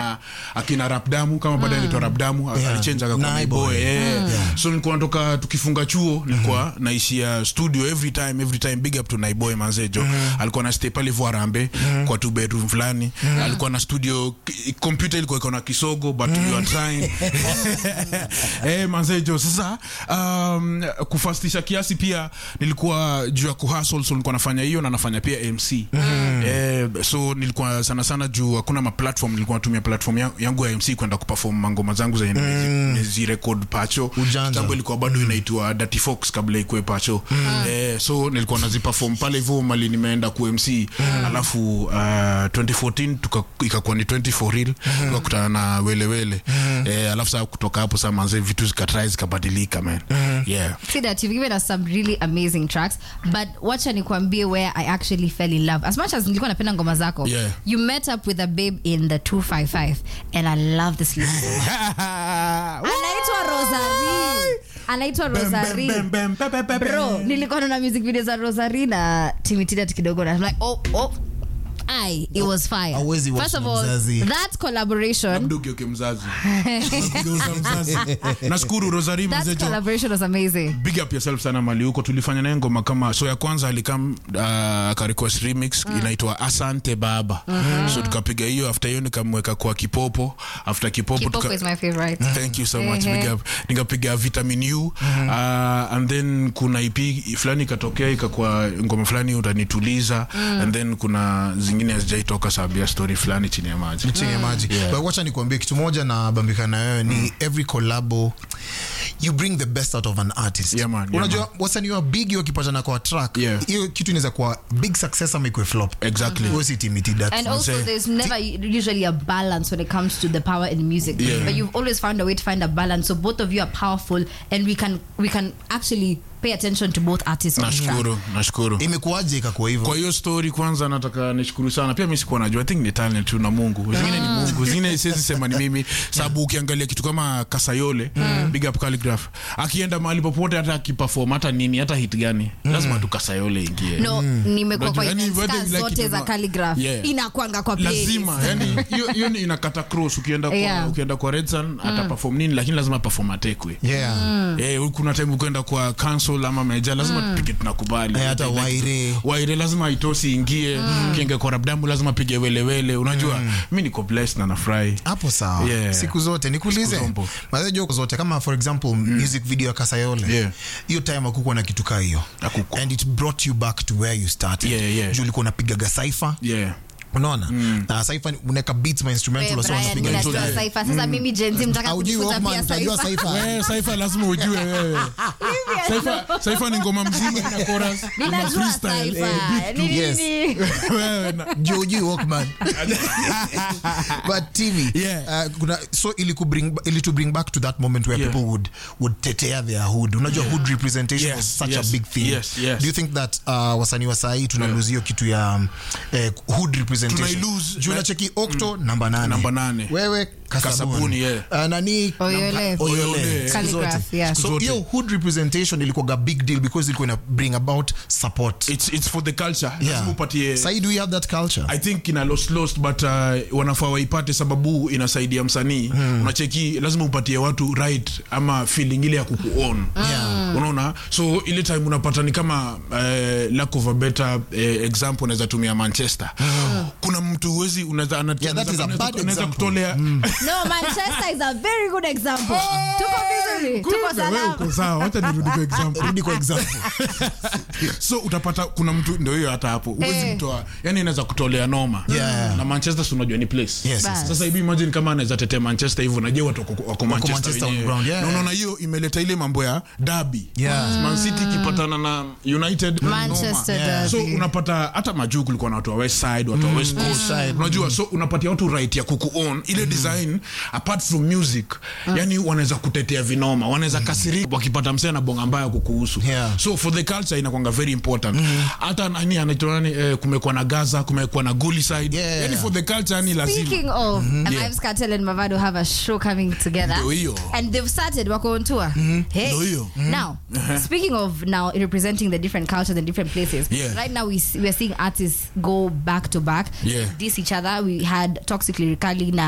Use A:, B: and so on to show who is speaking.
A: akina akina rapdamu kama baadaye anaitwa rapdamu
B: Yeah.
A: alichenja akakuwa
B: Naiboy.
A: naiboy eh. so nilikuwa natoka tukifunga chuo nilikuwa naishia studio every time every time big up to naiboy manzejo alikuwa na stay pale voarambe kwa two bedroom fulani alikuwa na studio k- computer ilikuwa iko na kisogo but you are trying eh manzejo sasa um, kufastisha kiasi pia nilikuwa juu ya kuhustle so nilikuwa nafanya hiyo na nafanya pia mc eh, so nilikuwa sana sana juu hakuna maplatform nilikuwa natumia platform ya- yangu ya mc kwenda kuperform mangoma zangu zenye nimezirekod pacho
B: Ujanja.
A: kitambo ilikuwa bado inaitwa Dirty Fox kabla ikue pacho eh, so nilikuwa naziperform pale hivyo mali nimeenda ku mc alafu uh, 2014 tuka- ikakuwa ni 20 for real tukakutana na welewele eh, alafu saa kutoka hapo saa manze vitu zikatrai zikabadilika man yeah
C: see that you've given us some really amazing tracks but wacha nikwambie where i actually fell in love as much as nilikuwa napenda ngoma zako
A: Yeah.
C: you met up with a babe in the 255 and i love this lady anaitwa rosari anaitwa rosari bro nilikuwa naona music video za rosari na timitidat kidogo na I'm like oh oh I, it was fire.
B: Hauwezi watch
C: First of
B: na
C: all,
B: mzazi.
C: that collaboration,
A: mdugeuke mzazi Geuza mzazi nashukuru rosari
C: that
A: mazejo
C: collaboration was amazing.
A: big up yourself sana mali huko tulifanya naye ngoma kama so ya kwanza alikam uh, akarequest remix inaitwa asante baba so tukapiga hiyo after hiyo nikamweka kwa kipopo after kipopo,
C: Kipoko
A: tuka-
C: is my favorite.
A: thank you so much
C: Ehe.
A: big up nikapiga vitamin u uh, and then kuna ip fulani ikatokea ikakuwa ngoma fulani utanituliza and then kuna zingine hazijaitoka sababu ya story fulani chini ya maji
B: chini ya maji but wacha nikuambie kitu moja na bambika na wewe ni every collabo you bring the best out of an artist
A: Yeah, man, yeah,
B: unajua wasanii wa big wakipatana kwa track
A: Yeah.
B: hiyo kitu inaweza kuwa big success ama ikwe flop
A: Exactly.
B: Huyo si timiti that
C: And also,
A: say-
C: there's never usually a balance when it comes to the power in music.
A: Yeah.
C: But you've always found a way to find a balance. So both of you are powerful, and we can we can actually pay attention to both artists. on track.
A: nashukuru nashukuru
B: imekuwaje ikakuwa hivyo
A: kwa hiyo story kwanza nataka nishukuru sana pia mi sikuwa najua I think ni talent tu na mungu zingine ni mungu zingine siwezi sema ni mimi sababu ukiangalia kitu kama kasayole big up calligraph akienda mahali popote hata akiperform hata nini hata hit gani lazima tu kasayole ingie
C: No, nimekuwa kwa
A: Unajua, yani,
C: events
A: whether
C: ka
A: you like
C: zote
A: it or
C: za
A: not.
C: calligraph
A: Yeah.
C: inakwanga kwa playlist.
A: lazima yani hiyo hiyo ni inakata cross ukienda kwa,
C: Yeah.
A: ukienda kwa redsan ata perform nini lakini lazima perform atekwe
B: yeah
A: Eh, kuna time ukwenda kwa council ama meja lazima tupige tunakubali
B: Eh, hata
A: Like,
B: Waire.
A: waire lazima itosi ingie kienge kwa rabdamu lazima pige welewele unajua mi niko blessed na nafurahi
B: hapo sawa
A: Yeah.
B: siku zote nikuulize
A: Siku zombo.
B: mazejo zote kama for example music video ya kasayole
A: Yeah.
B: hiyo time akukuwa na kitu kaa hiyo
A: Hakukuwa.
B: and it brought you back to where you started
A: Yeah, yeah.
B: juu ulikuwa unapigaga saifa
A: yeah
B: unaona na saifa unaweka beats ma instrumental
C: Wewe,
B: wasi
C: Brian,
B: wanapiga
C: mimi
B: hizo.
C: najua Cypher. Sasa mimi Gen Z mtaka
B: Haujui
C: kujifunza
B: Walkman,
C: pia
B: utajua
C: Cypher.
B: Cypher.
A: Eh, saifa lazima ujue wewe saifa saifa ni ngoma mzima na chorus na
C: Ninajua
A: freestyle
C: Cypher.
A: eh, beat tu.
C: Ni
B: yes.
C: nini?
A: Wewe na-
B: Juu hujui Walkman. but TV
A: Yeah.
B: uh, kuna so ili ku bring ili to bring back to that moment where
A: Yeah.
B: people would would tetea their hood unajua hood representation
A: Yes,
B: was such
A: yes,
B: a big thing
A: yes, yes.
B: do you think that uh, wasanii wa saa hii tuna lose hiyo kitu ya um, eh, hood representation
A: Tunai-lose,
B: juu
A: na-
B: nacheki octo namba nane
A: Namba nane.
B: wewe kasabuni,
A: Kasabuni, yeah.
B: uh, nani
C: Oyole.
B: Oyole. Siku
C: Calligraph,
B: zote.
C: yeah.
B: so
A: Zote.
B: hiyo hood representation ilikuwa a big deal because ilikuwa ina bring about support
A: it's, it's for the culture
B: yeah.
A: lazima upatie
B: Sahi, do we have that culture
A: i think ina lost lost but uh, wanafaa waipate sababu inasaidia msanii hmm. unacheki lazima upatie watu right ama feeling ile ya kukuon
B: Yeah.
A: unaona so ile time unapata ni kama uh, lack of a better uh, example unaweza tumia manchester kuna mtu huwezi unaweza ana-
B: Yeah, that is a
A: unaweza-
B: bad
A: unaweza
B: example.
A: kutolea
C: No, Manchester is a very good example. Tuko vizuri, tuko
A: Kumbe, wewe
C: salama.
A: uko sawa wacha nirudi kwa example
B: rudi kwa example
A: so utapata kuna mtu ndio hiyo hata hapo huwezi
C: Eh.
A: mtoa yani inaweza kutolea noma
B: Yeah.
A: na manchester si unajua ni place
B: Yes,
C: yes,
A: sasa hivi imagine kama anaweza tetea manchester hivyo najua watu wako- wako manchester
B: Manchester on
A: wenyewe.
B: ground, yeah.
A: na unaona hiyo imeleta ile mambo ya dabi
B: Yeah.
A: man city ikipatana na united
C: Manchester
A: noma.
C: derby.
A: so unapata hata majuu kulikuwa na watu wa west side watu wa west coast unajua so unapatia watu right ya kukuon ile design apart from music yani wanaweza kutetea vinoma wanaweza kasirika wakipata msee na bonga mbaya kukuhusu
B: Yeah.
A: so for the culture inakwanga very important hata nani anaitwa nani eh, kumekuwa na gaza kumekuwa na guli side
B: Yeah.
A: yani for the culture yani lazima
C: Speaking of, and
A: Yeah.
C: Ives Cartel and Mavado have a show coming together.
A: Ndio hiyo.
C: And they've started wako on tour. Hey.
A: Ndio hiyo.
C: Now, speaking of now representing the different cultures and different places,
A: Yeah.
C: right now we, s- we are seeing artists go back to back,
A: Yeah.
C: diss each other. We had Toxic Lyrically na